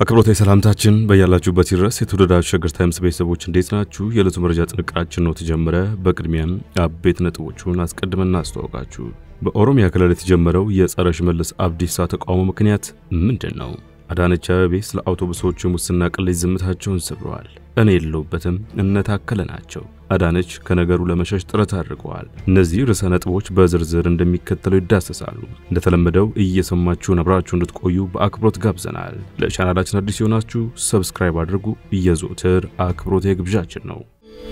አክብሮታዊ ሰላምታችን በያላችሁበት ይድረስ። የተወደዳችሁ ሸገር ታይምስ ቤተሰቦች እንዴት ናችሁ? የዕለቱ መረጃ ጥንቅራችን ነው ተጀመረ። በቅድሚያም አበይት ነጥቦቹን አስቀድመን እናስተዋውቃችሁ። በኦሮሚያ ክልል የተጀመረው የጸረ ሽመልስ አብዲሳ ተቃውሞ ምክንያት ምንድን ነው? አዳነች አቤቤ ስለ አውቶቡሶቹ ሙስና ቅሌት ዝምታቸውን ሰብረዋል። እኔ የለሁበትም እነ ታከለ ናቸው። አዳነች ከነገሩ ለመሸሽ ጥረት አድርገዋል። እነዚህ ርዕሰ ነጥቦች በዝርዝር እንደሚከተለው ይዳሰሳሉ። እንደተለመደው እየሰማችሁን አብራችሁ እንድትቆዩ በአክብሮት ጋብዘናል። ለቻናላችን አዲስ የሆናችሁ ሰብስክራይብ አድርጉ። የዘወትር አክብሮት የግብዣችን ነው።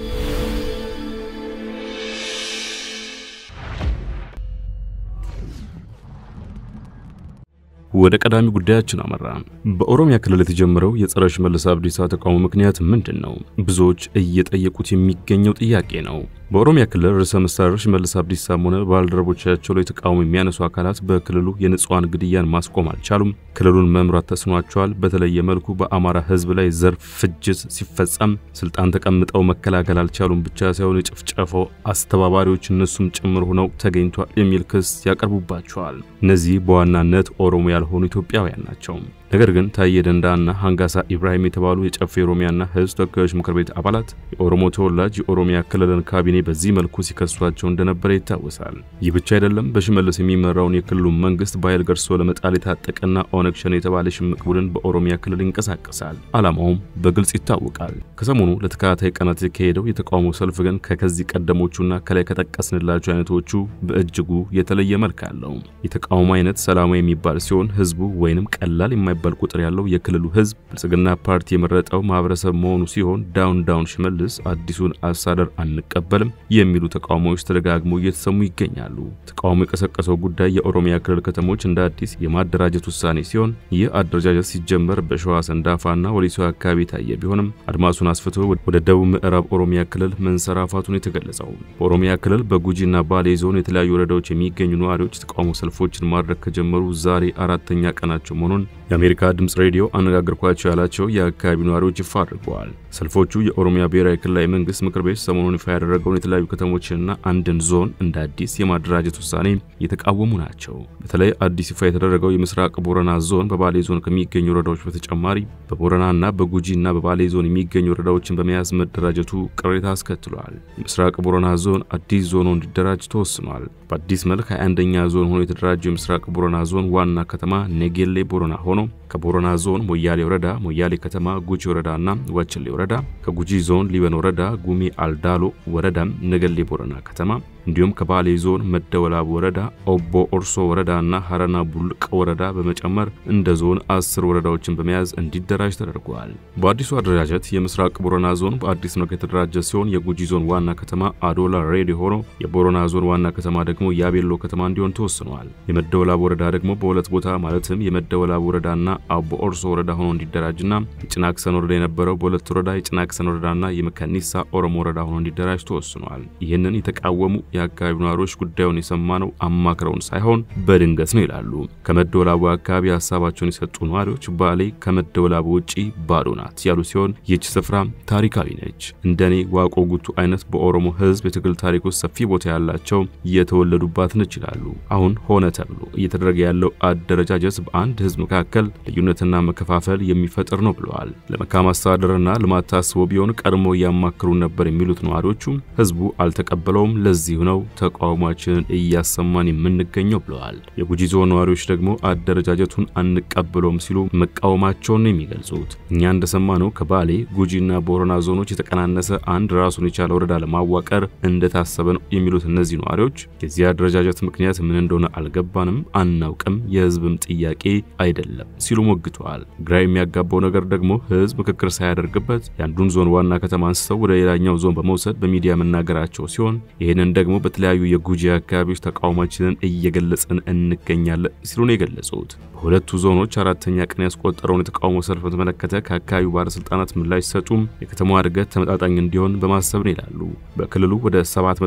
ወደ ቀዳሚ ጉዳያችን አመራ። በኦሮሚያ ክልል የተጀመረው የጸረ ሽመልስ አብዲሳ ተቃውሞ ምክንያት ምንድን ነው? ብዙዎች እየጠየቁት የሚገኘው ጥያቄ ነው። በኦሮሚያ ክልል ርዕሰ መስተዳድር ሽመልስ አብዲሳም ሆነ ባልደረቦቻቸው ላይ ተቃውሞ የሚያነሱ አካላት በክልሉ የንጹሐን ግድያን ማስቆም አልቻሉም። ክልሉን መምራት ተስኗቸዋል። በተለየ መልኩ በአማራ ሕዝብ ላይ ዘር ፍጅት ሲፈጸም ስልጣን ተቀምጠው መከላከል አልቻሉም ብቻ ሳይሆን የጭፍጨፋው አስተባባሪዎች እነሱም ጭምር ሆነው ተገኝቷል የሚል ክስ ያቀርቡባቸዋል። እነዚህ በዋናነት ኦሮሞ ያልሆኑ ኢትዮጵያውያን ናቸው። ነገር ግን ታዬ ደንዳና ሃንጋሳ ኢብራሂም የተባሉ የጨፌ ኦሮሚያና ህዝብ ተወካዮች ምክር ቤት አባላት የኦሮሞ ተወላጅ የኦሮሚያ ክልልን ካቢኔ በዚህ መልኩ ሲከሷቸው እንደነበረ ይታወሳል። ይህ ብቻ አይደለም። በሽመልስ የሚመራውን የክልሉን መንግስት በኃይል ገርሶ ለመጣል የታጠቀና ኦነግ ሸኔ የተባለ ሽምቅ ቡድን በኦሮሚያ ክልል ይንቀሳቀሳል። ዓላማውም በግልጽ ይታወቃል። ከሰሞኑ ለተከታታይ ቀናት የተካሄደው የተቃውሞ ሰልፍ ግን ከከዚህ ቀደሞቹና ከላይ ከጠቀስንላቸው አይነቶቹ በእጅጉ የተለየ መልክ አለው። የተቃውሞ አይነት ሰላማዊ የሚባል ሲሆን ህዝቡ ወይንም ቀላል የማይባል ቁጥር ያለው የክልሉ ህዝብ ብልጽግና ፓርቲ የመረጠው ማህበረሰብ መሆኑ ሲሆን ዳውን ዳውን ሽመልስ አዲሱን አስተዳደር አንቀበልም የሚሉ ተቃውሞዎች ተደጋግሞ እየተሰሙ ይገኛሉ። ተቃውሞ የቀሰቀሰው ጉዳይ የኦሮሚያ ክልል ከተሞች እንደ አዲስ የማደራጀት ውሳኔ ሲሆን ይህ አደረጃጀት ሲጀመር በሸዋ ሰንዳፋና ወሊሶ አካባቢ የታየ ቢሆንም አድማሱን አስፍቶ ወደ ደቡብ ምዕራብ ኦሮሚያ ክልል መንሰራፋቱን የተገለጸው በኦሮሚያ ክልል በጉጂና ባሌ ዞን የተለያዩ ወረዳዎች የሚገኙ ነዋሪዎች ተቃውሞ ሰልፎችን ማድረግ ከጀመሩ ዛሬ አራተኛ ቀናቸው መሆኑን የአሜሪካ ድምፅ ሬዲዮ አነጋግርኳቸው ያላቸው የአካባቢው ነዋሪዎች ይፋ አድርገዋል። ሰልፎቹ የኦሮሚያ ብሔራዊ ክልላዊ መንግስት ምክር ቤት ሰሞኑን ይፋ ያደረገውን የተለያዩ ከተሞችንና አንድን ዞን እንደ አዲስ የማደራጀት ውሳኔ የተቃወሙ ናቸው። በተለይ አዲስ ይፋ የተደረገው የምስራቅ ቦረና ዞን በባሌ ዞን ከሚገኙ ወረዳዎች በተጨማሪ በቦረናና በጉጂና በባሌ ዞን የሚገኙ ወረዳዎችን በመያዝ መደራጀቱ ቅሬታ አስከትሏል። የምስራቅ ቦረና ዞን አዲስ ዞን እንዲደራጅ ተወስኗል። በአዲስ መልክ 21ኛ ዞን ሆኖ የተደራጀው የምስራቅ ቦረና ዞን ዋና ከተማ ኔጌሌ ቦረና ሆኖ ከቦረና ዞን ሞያሌ ወረዳ፣ ሞያሌ ከተማ፣ ጉጂ ወረዳና ወችሌ ወረዳ፣ ከጉጂ ዞን ሊበን ወረዳ፣ ጉሚ አልዳሎ ወረዳ፣ ነገሌ ቦረና ከተማ እንዲሁም ከባሌ ዞን መደወላቡ ወረዳ፣ ኦቦ ኦርሶ ወረዳ እና ሀረና ቡልቅ ወረዳ በመጨመር እንደ ዞን አስር ወረዳዎችን በመያዝ እንዲደራጅ ተደርጓል። በአዲሱ አደረጃጀት የምስራቅ ቦረና ዞን በአዲስ መልክ የተደራጀ ሲሆን የጉጂ ዞን ዋና ከተማ አዶላ ሬዲ ሆኖ የቦረና ዞን ዋና ከተማ ደግሞ ያቤሎ ከተማ እንዲሆን ተወስኗል። የመደወላቡ ወረዳ ደግሞ በሁለት ቦታ ማለትም የመደወላቡ ወረዳና አቦ ኦርሶ ወረዳ ሆኖ እንዲደራጅና የጭናክሰን ወረዳ የነበረው በሁለት ወረዳ የጭናክሰን ወረዳና የመካኒሳ ኦሮሞ ወረዳ ሆኖ እንዲደራጅ ተወስኗል። ይህንን የተቃወሙ የአካባቢው ነዋሪዎች ጉዳዩን የሰማነው አማክረውን ሳይሆን በድንገት ነው ይላሉ። ከመደወላቡ አካባቢ ሀሳባቸውን የሰጡ ነዋሪዎች ባሌ ከመደወላቡ ውጪ ባዶ ናት ያሉ ሲሆን ይህች ስፍራ ታሪካዊ ነች። እንደኔ ዋቆ ጉቱ አይነት በኦሮሞ ሕዝብ የትግል ታሪክ ውስጥ ሰፊ ቦታ ያላቸው የተወለዱባት ነች ይላሉ። አሁን ሆነ ተብሎ እየተደረገ ያለው አደረጃጀት በአንድ ሕዝብ መካከል ልዩነትና መከፋፈል የሚፈጥር ነው ብለዋል። ለመልካም አስተዳደርና ልማት ታስቦ ቢሆን ቀድሞ እያማክሩ ነበር የሚሉት ነዋሪዎቹ ሕዝቡ አልተቀበለውም። ለዚህ ነው ተቃውሟችንን እያሰማን የምንገኘው ብለዋል። የጉጂ ዞን ነዋሪዎች ደግሞ አደረጃጀቱን አንቀበለውም ሲሉ መቃወማቸውን ነው የሚገልጹት። እኛ እንደሰማነው ከባሌ ጉጂና ቦረና ዞኖች የተቀናነሰ አንድ ራሱን የቻለ ወረዳ ለማዋቀር እንደታሰበ ነው የሚሉት እነዚህ ነዋሪዎች የዚህ አደረጃጀት ምክንያት ምን እንደሆነ አልገባንም፣ አናውቅም፣ የህዝብም ጥያቄ አይደለም ሲሉ ሞግተዋል። ግራ የሚያጋባው ነገር ደግሞ ህዝብ ምክክር ሳያደርግበት የአንዱን ዞን ዋና ከተማ አንስተው ወደ ሌላኛው ዞን በመውሰድ በሚዲያ መናገራቸው ሲሆን ይህንን ደግሞ በተለያዩ የጉጂ አካባቢዎች ተቃውሟችንን እየገለጽን እንገኛለን ሲሉ ነው የገለጹት። በሁለቱ ዞኖች አራተኛ ቀን ያስቆጠረውን የተቃውሞ ሰልፍ በተመለከተ ከአካባቢው ባለስልጣናት ምላሽ ሲሰጡም የከተማዋ እድገት ተመጣጣኝ እንዲሆን በማሰብ ነው ይላሉ። በክልሉ ወደ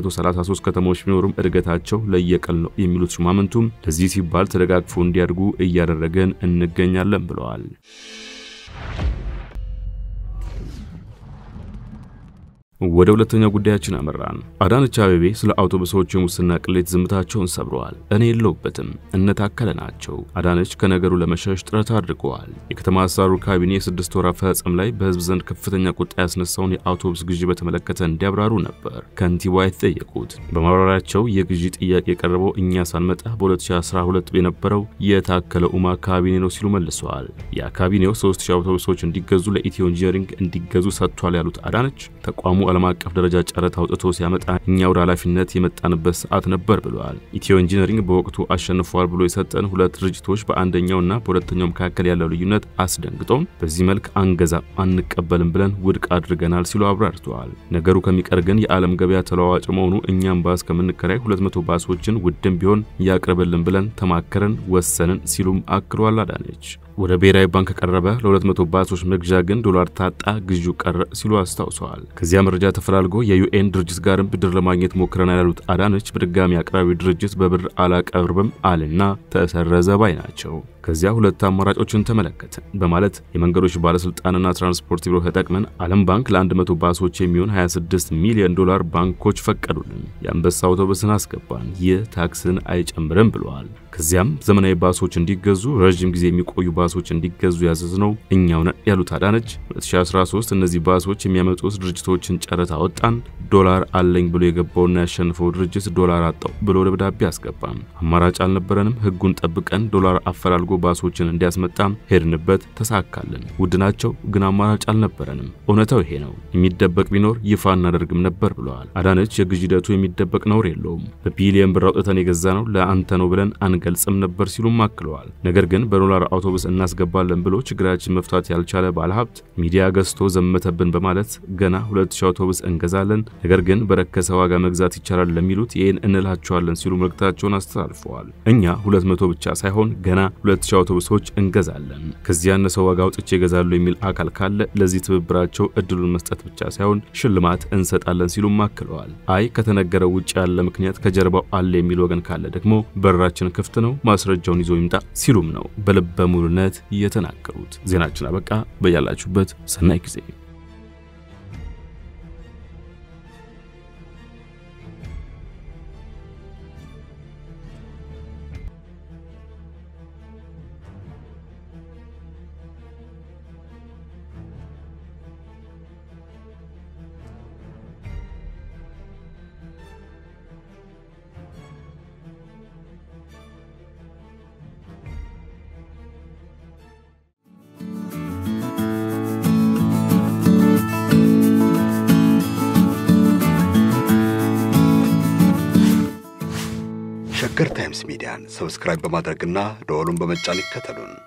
733 ከተሞች ቢኖሩም እድገታቸው ለየቀል ነው የሚሉት ሹማምንቱም ለዚህ ሲባል ተደጋግፎ እንዲያድጉ እያደረገን እንገኛለን ብለዋል። ወደ ሁለተኛው ጉዳያችን አመራን። አዳነች አቤቤ ስለ አውቶቡሶች የሙስና ቅሌት ዝምታቸውን ሰብረዋል። እኔ የለውበትም እነ ታከለ ናቸው። አዳነች ከነገሩ ለመሸሽ ጥረት አድርገዋል። የከተማ አስተዳደሩ ካቢኔ የስድስት ወር አፈጻጸም ላይ በህዝብ ዘንድ ከፍተኛ ቁጣ ያስነሳውን የአውቶቡስ ግዢ በተመለከተ እንዲያብራሩ ነበር ከንቲባ የተጠየቁት። በማብራሪያቸው የግዢ ጥያቄ የቀረበው እኛ ሳንመጣ በ2012 የነበረው የታከለ ኡማ ካቢኔ ነው ሲሉ መልሰዋል። ያ ካቢኔው 3000 አውቶቡሶች እንዲገዙ ለኢትዮ ኢንጂነሪንግ እንዲገዙ ሰጥቷል ያሉት አዳነች ተቋሙ ዓለም አቀፍ ደረጃ ጨረታ አውጥቶ ሲያመጣ እኛ ወደ ኃላፊነት የመጣንበት ሰዓት ነበር ብለዋል። ኢትዮ ኢንጂነሪንግ በወቅቱ አሸንፏል ብሎ የሰጠን ሁለት ድርጅቶች በአንደኛውና በሁለተኛው መካከል ያለው ልዩነት አስደንግጦን በዚህ መልክ አንገዛም አንቀበልም ብለን ውድቅ አድርገናል ሲሉ አብራርተዋል። ነገሩ ከሚቀር ግን የዓለም ገበያ ተለዋዋጭ መሆኑ እኛም ባስ ከምንከራይ 200 ባሶችን ውድም ቢሆን ያቅርብልን ብለን ተማከረን ወሰንን ሲሉም አክሏል አዳነች። ወደ ብሔራዊ ባንክ ከቀረበ ለ200 ባሶች መግዣ ግን ዶላር ታጣ፣ ግዢው ቀረ ሲሉ አስታውሰዋል። ከዚያ መረጃ ተፈላልጎ የዩኤን ድርጅት ጋርም ብድር ለማግኘት ሞክረናል ያሉት አዳነች በድጋሚ አቅራቢ ድርጅት በብር አላቀርብም አልና ተሰረዘ ባይ ናቸው። ከዚያ ሁለት አማራጮችን ተመለከትን በማለት የመንገዶች ባለስልጣንና ትራንስፖርት ቢሮ ተጠቅመን ዓለም ባንክ ለ100 ባሶች የሚሆን 26 ሚሊዮን ዶላር ባንኮች ፈቀዱልን። የአንበሳ አውቶቡስን አስገባን። ይህ ታክስን አይጨምርም ብለዋል። ከዚያም ዘመናዊ ባሶች እንዲገዙ፣ ረዥም ጊዜ የሚቆዩ ባሶች እንዲገዙ ያዘዝነው እኛው ነን ያሉት አዳነች 2013 እነዚህ ባሶች የሚያመጡት ድርጅቶችን ጨረታ አወጣን። ዶላር አለኝ ብሎ የገባውና ያሸንፈው ድርጅት ዶላር አጣው ብሎ ደብዳቤ አስገባም። አማራጭ አልነበረንም። ህጉን ጠብቀን ዶላር አፈላልጎ ባሶችን እንዲያስመጣም ሄድንበት፣ ተሳካልን። ውድ ናቸው ግን አማራጭ አልነበረንም። እውነታው ይሄ ነው። የሚደበቅ ቢኖር ይፋ እናደርግም ነበር ብለዋል አዳነች። የግዢ ሂደቱ የሚደበቅ ነውር የለውም። በቢሊየን ብር አውጥተን የገዛ ነው ለአንተ ነው ብለን አንገልጽም ነበር ሲሉም አክለዋል። ነገር ግን በዶላር አውቶቡስ እናስገባለን ብሎ ችግራችን መፍታት ያልቻለ ባለሀብት ሚዲያ ገዝቶ ዘመተብን በማለት ገና 2000 አውቶቡስ እንገዛለን፣ ነገር ግን በረከሰ ዋጋ መግዛት ይቻላል ለሚሉት ይህን እንላቸዋለን ሲሉ መልእክታቸውን አስተላልፈዋል። እኛ 200 ብቻ ሳይሆን ገና 2000 አውቶቡሶች እንገዛለን። ከዚህ ያነሰ ዋጋ አውጥቼ ይገዛሉ የሚል አካል ካለ ለዚህ ትብብራቸው እድሉን መስጠት ብቻ ሳይሆን ሽልማት እንሰጣለን ሲሉም አክለዋል። አይ ከተነገረው ውጭ ያለ ምክንያት ከጀርባው አለ የሚል ወገን ካለ ደግሞ በራችን ክፍት ነው፣ ማስረጃውን ይዞ ይምጣ ሲሉም ነው በልበ ሙሉነት የተናገሩት። ዜናችን አበቃ። በያላችሁበት ሰናይ ጊዜ ሸገር ታይምስ ሚዲያን ሰብስክራይብ በማድረግና ደወሉን በመጫን ይከተሉን።